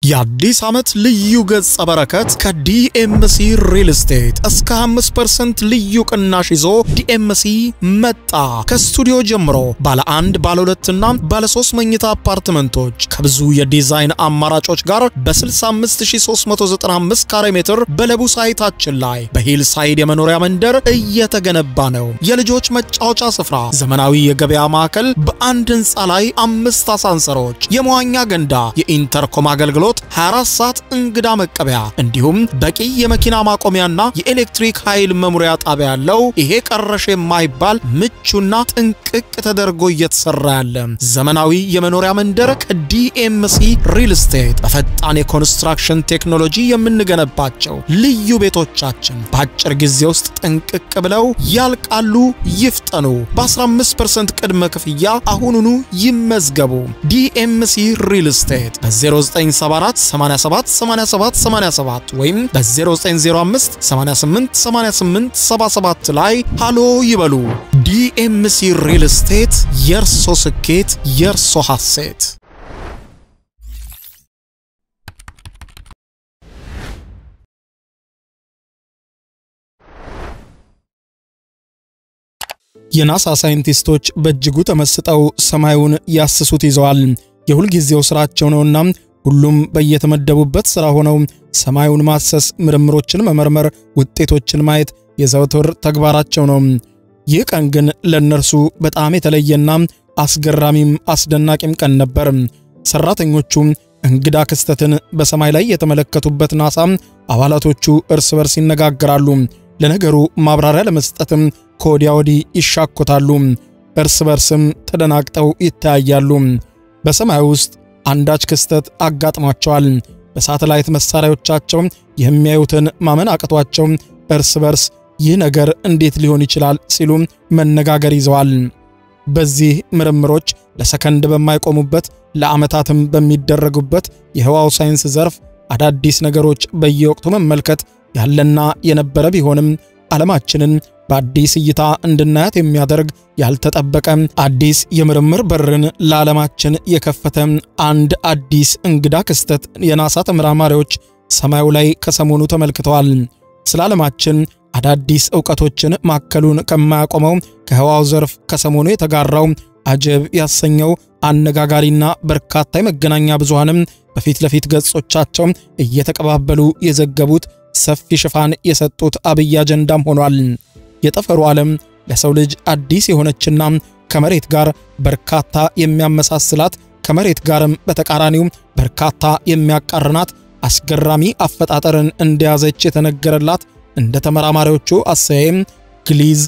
የአዲስ ዓመት ልዩ ገጸ በረከት ከዲኤምሲ ሪል ስቴት እስከ 5% ልዩ ቅናሽ ይዞ ዲኤምሲ መጣ። ከስቱዲዮ ጀምሮ ባለ አንድ ባለ ሁለትና ባለ ሶስት መኝታ አፓርትመንቶች ከብዙ የዲዛይን አማራጮች ጋር በ65395 ካሬ ሜትር በለቡ ሳይታችን ላይ በሂል ሳይድ የመኖሪያ መንደር እየተገነባ ነው። የልጆች መጫወቻ ስፍራ፣ ዘመናዊ የገበያ ማዕከል፣ በአንድ ህንፃ ላይ አምስት አሳንሰሮች፣ የመዋኛ ገንዳ፣ የኢንተርኮም አገልግሎት 24 ሰዓት እንግዳ መቀበያ እንዲሁም በቂ የመኪና ማቆሚያና የኤሌክትሪክ ኃይል መሙሪያ ጣቢያ ያለው ይሄ ቀረሽ የማይባል ምቹና ጥንቅቅ ተደርጎ እየተሰራ ያለ ዘመናዊ የመኖሪያ መንደር ከዲኤምሲ ሪል ስቴት በፈጣን የኮንስትራክሽን ቴክኖሎጂ የምንገነባቸው ልዩ ቤቶቻችን በአጭር ጊዜ ውስጥ ጥንቅቅ ብለው ያልቃሉ። ይፍጠኑ። በ15% ቅድመ ክፍያ አሁኑኑ ይመዝገቡ። ዲኤምሲ ሪል ስቴት በ0974 87 87 87 ወይም በ0905 88 88 77 ላይ ሃሎ ይበሉ። ዲኤምሲ ሪል ስቴት የእርሶ ስኬት የእርሶ ሐሴት። የናሳ ሳይንቲስቶች በእጅጉ ተመስጠው ሰማዩን ያስሱት ይዘዋል። የሁልጊዜው ስራቸው ነውና ሁሉም በየተመደቡበት ሥራ ሆነው ሰማዩን ማሰስ፣ ምርምሮችን መመርመር፣ ውጤቶችን ማየት የዘወትር ተግባራቸው ነው። ይህ ቀን ግን ለእነርሱ በጣም የተለየና አስገራሚም አስደናቂም ቀን ነበር። ሠራተኞቹ እንግዳ ክስተትን በሰማይ ላይ የተመለከቱበት ናሳ አባላቶቹ እርስ በርስ ይነጋገራሉ። ለነገሩ ማብራሪያ ለመስጠትም ከወዲያ ወዲህ ይሻኮታሉ። እርስ በርስም ተደናግጠው ይተያያሉ። በሰማይ ውስጥ አንዳች ክስተት አጋጥሟቸዋል። በሳተላይት መሳሪያዎቻቸው የሚያዩትን ማመን አቅቷቸው እርስ በርስ ይህ ነገር እንዴት ሊሆን ይችላል ሲሉ መነጋገር ይዘዋል። በዚህ ምርምሮች ለሰከንድ በማይቆሙበት ለዓመታትም በሚደረጉበት የህዋው ሳይንስ ዘርፍ አዳዲስ ነገሮች በየወቅቱ መመልከት ያለና የነበረ ቢሆንም ዓለማችንን በአዲስ እይታ እንድናያት የሚያደርግ ያልተጠበቀ አዲስ የምርምር በርን ለዓለማችን የከፈተ አንድ አዲስ እንግዳ ክስተት የናሳ ተመራማሪዎች ሰማዩ ላይ ከሰሞኑ ተመልክተዋል። ስለ ዓለማችን አዳዲስ ዕውቀቶችን ማከሉን ከማያቆመው ከህዋው ዘርፍ ከሰሞኑ የተጋራው አጀብ ያሰኘው አነጋጋሪና በርካታ የመገናኛ ብዙሃንም በፊት ለፊት ገጾቻቸው እየተቀባበሉ የዘገቡት ሰፊ ሽፋን የሰጡት አብይ አጀንዳም ሆኗል። የጠፈሩ ዓለም ለሰው ልጅ አዲስ የሆነችና ከመሬት ጋር በርካታ የሚያመሳስላት ከመሬት ጋርም በተቃራኒው በርካታ የሚያቃርናት አስገራሚ አፈጣጠርን እንደያዘች የተነገረላት እንደ ተመራማሪዎቹ አሰያይም ግሊዝ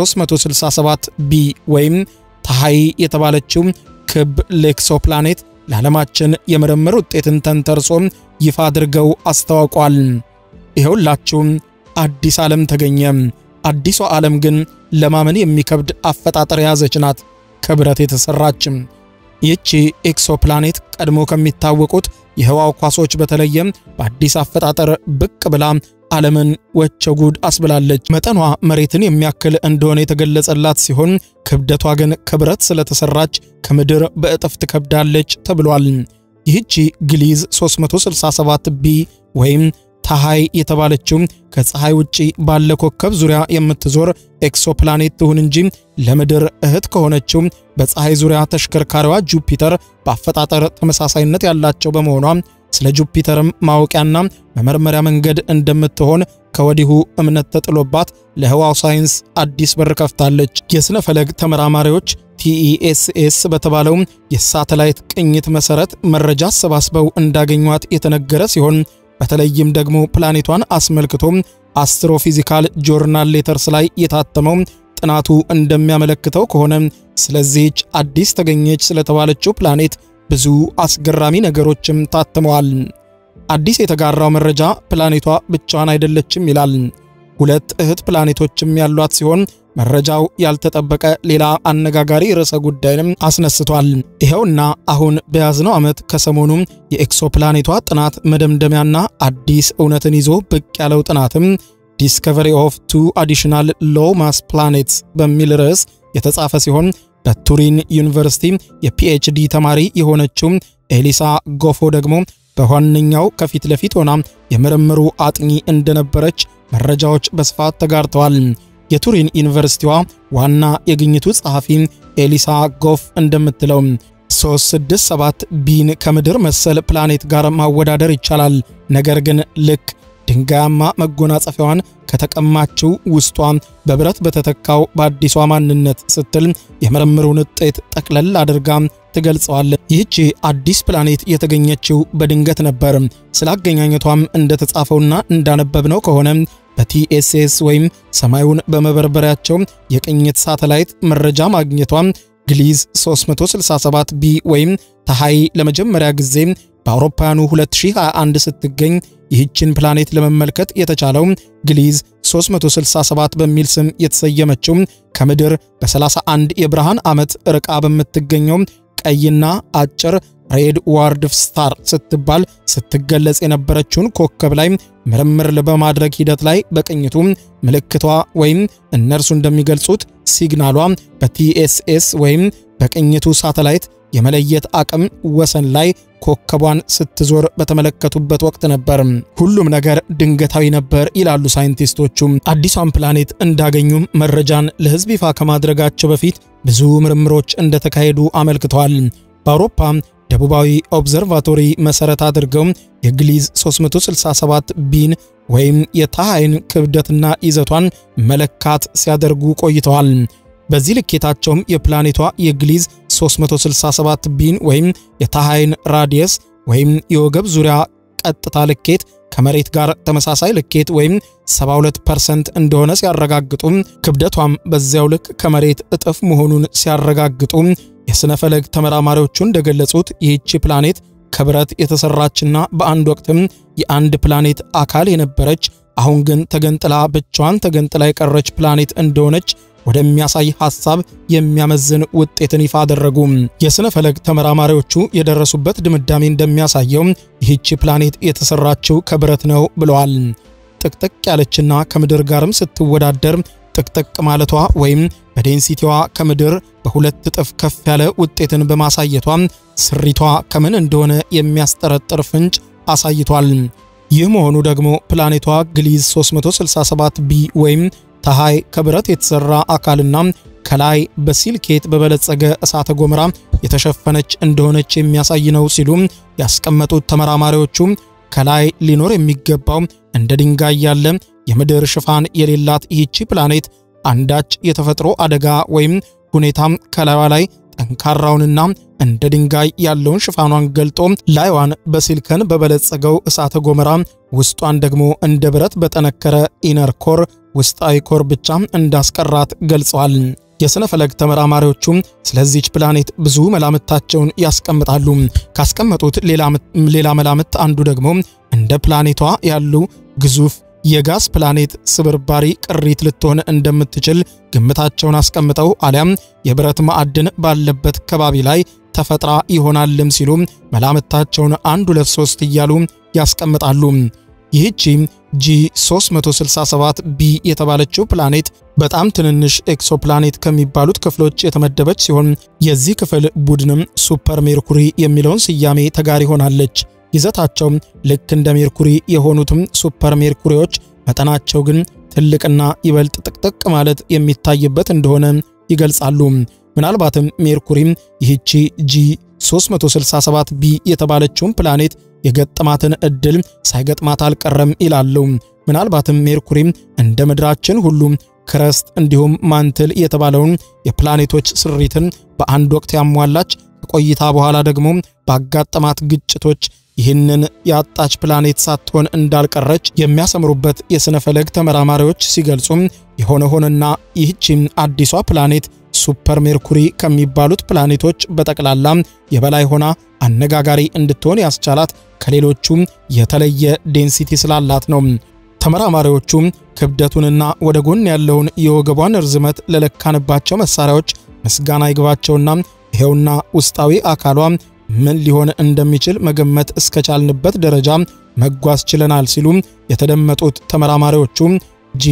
367 ቢ ወይም ታሃይ የተባለችው ክብ ሌክሶፕላኔት ለዓለማችን የምርምር ውጤትን ተንተርሶ ይፋ አድርገው አስታውቋል። ይኸውላችሁም አዲስ ዓለም ተገኘ። አዲሷ ዓለም ግን ለማመን የሚከብድ አፈጣጠር የያዘች ናት፣ ከብረት የተሰራችም። ይህቺ ኤክሶፕላኔት ቀድሞ ከሚታወቁት የህዋው ኳሶች በተለየ በአዲስ አፈጣጠር ብቅ ብላ ዓለምን ወቸ ጉድ አስብላለች። መጠኗ መሬትን የሚያክል እንደሆነ የተገለጸላት ሲሆን ክብደቷ ግን ከብረት ስለተሰራች ከምድር በእጥፍ ትከብዳለች ተብሏል። ይህቺ ግሊዝ 367 ቢ ወይም ታሃይ የተባለችው ከፀሐይ ውጪ ባለ ኮከብ ዙሪያ የምትዞር ኤክሶፕላኔት ትሁን እንጂ ለምድር እህት ከሆነችው በፀሐይ ዙሪያ ተሽከርካሪዋ ጁፒተር በአፈጣጠር ተመሳሳይነት ያላቸው በመሆኗ ስለ ጁፒተርም ማወቂያና መመርመሪያ መንገድ እንደምትሆን ከወዲሁ እምነት ተጥሎባት ለህዋው ሳይንስ አዲስ በር ከፍታለች። የሥነ ፈለግ ተመራማሪዎች ቲኢኤስኤስ በተባለው የሳተላይት ቅኝት መሠረት መረጃ አሰባስበው እንዳገኟት የተነገረ ሲሆን በተለይም ደግሞ ፕላኔቷን አስመልክቶ አስትሮፊዚካል ጆርናል ሌተርስ ላይ የታተመው ጥናቱ እንደሚያመለክተው ከሆነ ስለዚህች አዲስ ተገኘች ስለተባለችው ፕላኔት ብዙ አስገራሚ ነገሮችም ታትመዋል። አዲስ የተጋራው መረጃ ፕላኔቷ ብቻዋን አይደለችም ይላል። ሁለት እህት ፕላኔቶችም ያሏት ሲሆን መረጃው ያልተጠበቀ ሌላ አነጋጋሪ ርዕሰ ጉዳይንም አስነስቷል። ይኸውና አሁን በያዝነው ዓመት ከሰሞኑ የኤክሶፕላኔቷ ጥናት መደምደሚያና አዲስ እውነትን ይዞ ብቅ ያለው ጥናትም ዲስከቨሪ ኦፍ ቱ አዲሽናል ሎ ማስ ፕላኔትስ በሚል ርዕስ የተጻፈ ሲሆን በቱሪን ዩኒቨርሲቲ የፒኤችዲ ተማሪ የሆነችው ኤሊሳ ጎፎ ደግሞ በዋነኛው ከፊት ለፊት ሆና የምርምሩ አጥኚ እንደነበረች መረጃዎች በስፋት ተጋርተዋል። የቱሪን ዩኒቨርሲቲዋ ዋና የግኝቱ ጸሐፊ ኤሊሳ ጎፍ እንደምትለው 367 ቢን ከምድር መሰል ፕላኔት ጋር ማወዳደር ይቻላል። ነገር ግን ልክ ድንጋያማ መጎናጸፊያዋን ከተቀማችው ውስጧ በብረት በተተካው በአዲሷ ማንነት ስትል የምርምሩን ውጤት ጠቅለል አድርጋ ትገልጸዋል። ይህቺ አዲስ ፕላኔት የተገኘችው በድንገት ነበር። ስላገኛኘቷም እንደተጻፈውና እንዳነበብነው ከሆነ በቲኤስኤስ ወይም ሰማዩን በመበርበሪያቸው የቅኝት ሳተላይት መረጃ ማግኘቷ ግሊዝ 367 ቢ ወይም ተሃይ ለመጀመሪያ ጊዜ በአውሮፓውያኑ 2021 ስትገኝ ይህችን ፕላኔት ለመመልከት የተቻለው ግሊዝ 367 በሚል ስም የተሰየመችው ከምድር በ31 የብርሃን ዓመት ርቃ በምትገኘው ቀይና አጭር ሬድ ዋርድፍ ስታር ስትባል ስትገለጽ የነበረችውን ኮከብ ላይ ምርምር በማድረግ ሂደት ላይ በቅኝቱ ምልክቷ ወይም እነርሱ እንደሚገልጹት ሲግናሏ በቲኤስኤስ ወይም በቅኝቱ ሳተላይት የመለየት አቅም ወሰን ላይ ኮከቧን ስትዞር በተመለከቱበት ወቅት ነበር። ሁሉም ነገር ድንገታዊ ነበር ይላሉ ሳይንቲስቶቹ። አዲሷን ፕላኔት እንዳገኙም መረጃን ለሕዝብ ይፋ ከማድረጋቸው በፊት ብዙ ምርምሮች እንደተካሄዱ አመልክተዋል። በአውሮፓ ደቡባዊ ኦብዘርቫቶሪ መሠረት አድርገው የግሊዝ 367 ቢን ወይም የታሃይን ክብደትና ይዘቷን መለካት ሲያደርጉ ቆይተዋል። በዚህ ልኬታቸውም የፕላኔቷ የግሊዝ 367 ቢን ወይም የታሃይን ራዲየስ ወይም የወገብ ዙሪያ ቀጥታ ልኬት ከመሬት ጋር ተመሳሳይ ልኬት ወይም 72% እንደሆነ ሲያረጋግጡ ክብደቷም በዚያው ልክ ከመሬት እጥፍ መሆኑን ሲያረጋግጡ የሥነ ፈለግ ተመራማሪዎቹ እንደገለጹት ይህቺ ፕላኔት ከብረት የተሰራችና በአንድ ወቅትም የአንድ ፕላኔት አካል የነበረች አሁን ግን ተገንጥላ ብቻዋን ተገንጥላ የቀረች ፕላኔት እንደሆነች ወደሚያሳይ ሐሳብ የሚያመዝን ውጤትን ይፋ አደረጉ። የሥነ ፈለግ ተመራማሪዎቹ የደረሱበት ድምዳሜ እንደሚያሳየው ይህቺ ፕላኔት የተሰራችው ከብረት ነው ብለዋል። ጥቅጥቅ ያለችና ከምድር ጋርም ስትወዳደር ጥቅጥቅ ማለቷ ወይም በዴንሲቲዋ ከምድር በሁለት እጥፍ ከፍ ያለ ውጤትን በማሳየቷ ስሪቷ ከምን እንደሆነ የሚያስጠረጥር ፍንጭ አሳይቷል። ይህ መሆኑ ደግሞ ፕላኔቷ ግሊዝ 367 ቢ ወይም ተሃይ ከብረት የተሰራ አካልና ከላይ በሲልኬት በበለጸገ እሳተ ገሞራ የተሸፈነች እንደሆነች የሚያሳይ ነው ሲሉ ያስቀመጡት ተመራማሪዎቹ ከላይ ሊኖር የሚገባው እንደ ድንጋይ ያለ የምድር ሽፋን የሌላት ይህቺ ፕላኔት አንዳች የተፈጥሮ አደጋ ወይም ሁኔታም ከላይዋ ላይ ጠንካራውንና እንደ ድንጋይ ያለውን ሽፋኗን ገልጦ ላይዋን በሲልከን በበለጸገው እሳተ ገሞራ ውስጧን ደግሞ እንደ ብረት በጠነከረ ኢነር ኮር ውስጣዊ ኮር ብቻ እንዳስቀራት ገልጸዋል። የሥነ ፈለግ ተመራማሪዎቹም ስለዚች ፕላኔት ብዙ መላምታቸውን ያስቀምጣሉ። ካስቀመጡት ሌላ መላምት አንዱ ደግሞ እንደ ፕላኔቷ ያሉ ግዙፍ የጋዝ ፕላኔት ስብርባሪ ቅሪት ልትሆን እንደምትችል ግምታቸውን አስቀምጠው አሊያም የብረት ማዕድን ባለበት ከባቢ ላይ ተፈጥራ ይሆናልም ሲሉ መላምታቸውን አንድ ሁለት ሶስት እያሉ ያስቀምጣሉ። ይህቺ ጂ 367 ቢ የተባለችው ፕላኔት በጣም ትንንሽ ኤክሶፕላኔት ከሚባሉት ክፍሎች የተመደበች ሲሆን የዚህ ክፍል ቡድንም ሱፐር ሜርኩሪ የሚለውን ስያሜ ተጋሪ ሆናለች። ይዘታቸው ልክ እንደ ሜርኩሪ የሆኑትም ሱፐር ሜርኩሪዎች መጠናቸው ግን ትልቅና ይበልጥ ጥቅጥቅ ማለት የሚታይበት እንደሆነ ይገልጻሉ። ምናልባትም ሜርኩሪም ይህቺ ጂ 367 ቢ የተባለችውን ፕላኔት የገጠማትን ዕድል ሳይገጥማት አልቀረም ይላሉ። ምናልባትም ሜርኩሪም እንደ ምድራችን ሁሉ ክረስት እንዲሁም ማንትል የተባለውን የፕላኔቶች ስሪትን በአንድ ወቅት ያሟላች ከቆይታ በኋላ ደግሞ ባጋጠማት ግጭቶች ይህንን ያጣች ፕላኔት ሳትሆን እንዳልቀረች የሚያሰምሩበት የሥነ ፈለግ ተመራማሪዎች ሲገልጹም የሆነ ሆነና ይህቺም አዲሷ ፕላኔት ሱፐር ሜርኩሪ ከሚባሉት ፕላኔቶች በጠቅላላ የበላይ ሆና አነጋጋሪ እንድትሆን ያስቻላት ከሌሎቹም የተለየ ዴንሲቲ ስላላት ነው። ተመራማሪዎቹም ክብደቱንና ወደ ጎን ያለውን የወገቧን ርዝመት ለለካንባቸው መሳሪያዎች ምስጋና ይግባቸውና ይሄውና ውስጣዊ አካሏ ምን ሊሆን እንደሚችል መገመት እስከቻልንበት ደረጃ መጓዝ ችለናል ሲሉ የተደመጡት ተመራማሪዎቹ ጂ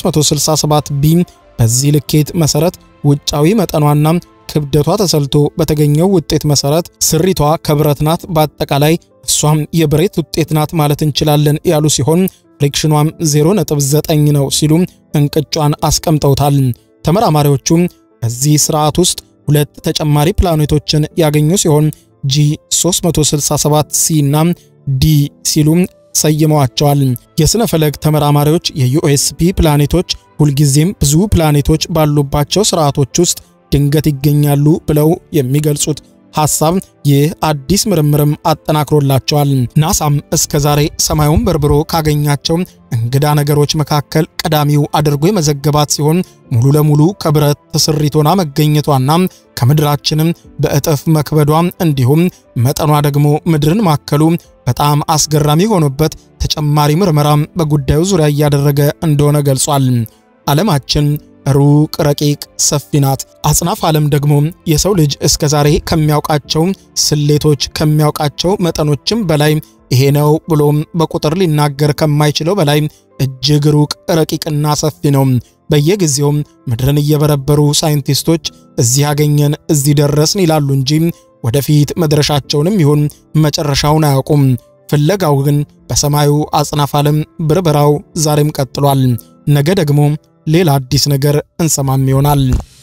367 ቢ በዚህ ልኬት መሰረት ውጫዊ መጠኗና ክብደቷ ተሰልቶ በተገኘው ውጤት መሰረት ስሪቷ ከብረት ናት። በአጠቃላይ እሷም የብሬት ውጤት ናት ማለት እንችላለን ያሉ ሲሆን ፍሪክሽኗም 0.9 ነው ሲሉ እንቅጯን አስቀምጠውታል። ተመራማሪዎቹም በዚህ ስርዓት ውስጥ ሁለት ተጨማሪ ፕላኔቶችን ያገኙ ሲሆን ጂ 367 ሲ እና ዲ ሲሉ ሰይመዋቸዋል። የሥነ ፈለግ ተመራማሪዎች የዩኤስፒ ፕላኔቶች ሁልጊዜም ብዙ ፕላኔቶች ባሉባቸው ስርዓቶች ውስጥ ድንገት ይገኛሉ ብለው የሚገልጹት ሐሳብ ይህ አዲስ ምርምርም አጠናክሮላቸዋል። ናሳም እስከ ዛሬ ሰማዩን በርብሮ ካገኛቸው እንግዳ ነገሮች መካከል ቀዳሚው አድርጎ የመዘገባት ሲሆን ሙሉ ለሙሉ ከብረት ትስሪት ሆና መገኘቷና ከምድራችንም በእጥፍ መክበዷ እንዲሁም መጠኗ ደግሞ ምድርን ማከሉ በጣም አስገራሚ ሆኖበት ተጨማሪ ምርመራም በጉዳዩ ዙሪያ እያደረገ እንደሆነ ገልጿል። ዓለማችን ሩቅ፣ ረቂቅ፣ ሰፊ ናት። አጽናፍ ዓለም ደግሞ የሰው ልጅ እስከ ዛሬ ከሚያውቃቸው ስሌቶች ከሚያውቃቸው መጠኖችም በላይ ይሄ ነው ብሎም በቁጥር ሊናገር ከማይችለው በላይ እጅግ ሩቅ፣ ረቂቅና ሰፊ ነው። በየጊዜውም ምድርን እየበረበሩ ሳይንቲስቶች እዚህ ያገኘን እዚህ ደረስን ይላሉ እንጂ ወደፊት መድረሻቸውንም ይሁን መጨረሻውን አያውቁም። ፍለጋው ግን በሰማዩ አጽናፍ ዓለም ብርበራው ዛሬም ቀጥሏል። ነገ ደግሞ ሌላ አዲስ ነገር እንሰማም ይሆናል።